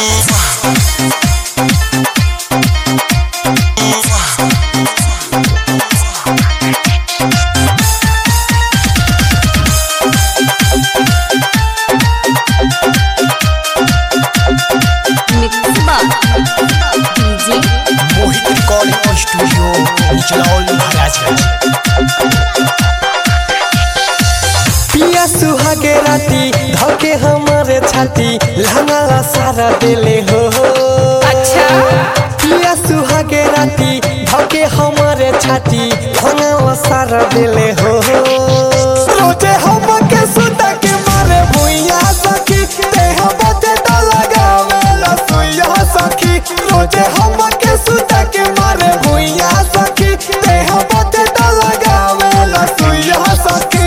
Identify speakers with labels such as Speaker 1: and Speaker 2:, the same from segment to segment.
Speaker 1: Mix Box DJ
Speaker 2: Mohit recording studio Nichlaul Maharajganj
Speaker 3: पिया सुहागे राती धके हमारे छाती लहंगा सारा दिले हो
Speaker 1: अच्छा
Speaker 3: पिया सुहागे राती धके हमारे छाती लहंगा सारा दिले हो रोजे हम के सुता के मारे भुइया सखी देह बते तो लगावे लसुइया सखी रोजे हम के सुता के मारे भुइया सखी देह बते तो लगावे लसुइया सखी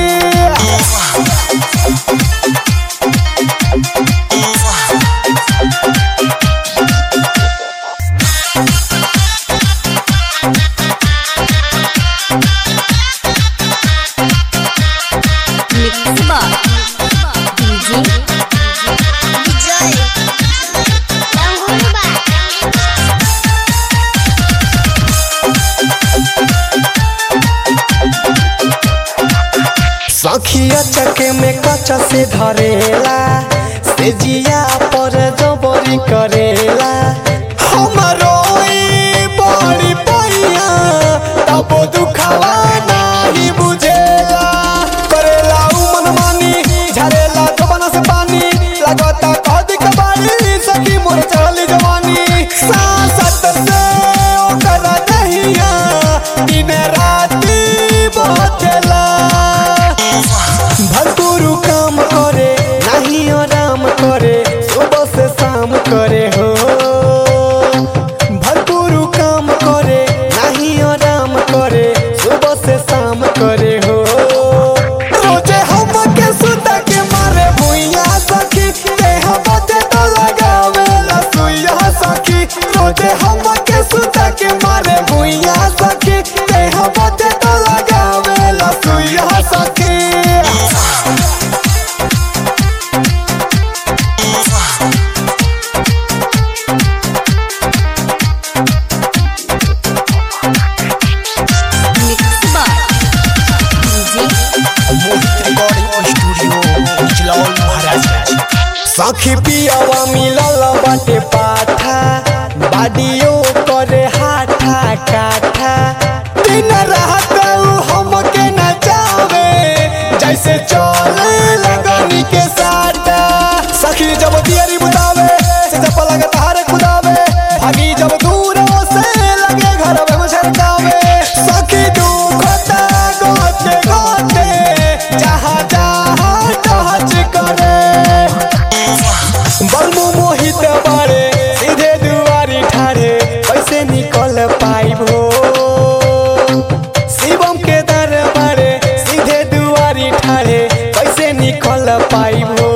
Speaker 1: Mix Box DJ
Speaker 3: सखिया चके में कच्चा से धरेला से जिया पर जबरी करेला हमरो ई बड़ी पैया तब दुखवा नाही बुझेला करेला उ मनमानी झरेला जवाना से पानी लगता कदी कबाड़ी सखी मोर चली जवानी सांसत से ओकर नहिया दिन राती बचेला भरपूर काम करे नहीं आराम करे सुबह से शाम करे हो भरपूर काम करे नहीं आराम करे सुबह से शाम करे हो रोजे हम के सुता के मारे भुइया सखी देह बते तो लगावे लसुइया सखी रोजे हम के सुता के मारे भुइया सखी देह बते तो लगावे लसुइया सखी
Speaker 1: Mix Box DJ
Speaker 2: Mohit recording studio Nichlaul Maharajganj
Speaker 3: सखी पियावा मिलल बाटे पाठा बाडियो करे हाथा काठा दिन रात उ हमके नचावे जैसे चले लगनी के साटा सखी जब दियरी बुतावे से जब लगे तारे खुदावे भागी जब दूर से लगे घर में छरकावे सखी दुखता गोते गोते जहाँ जहाँ टच करे बलमु मोहित बारे सीधे दुआरी ठाड़े कैसे निकल पाइबो शिवम के दरबारे सीधे दुआरी ठाड़े कैसे निकल पाइबो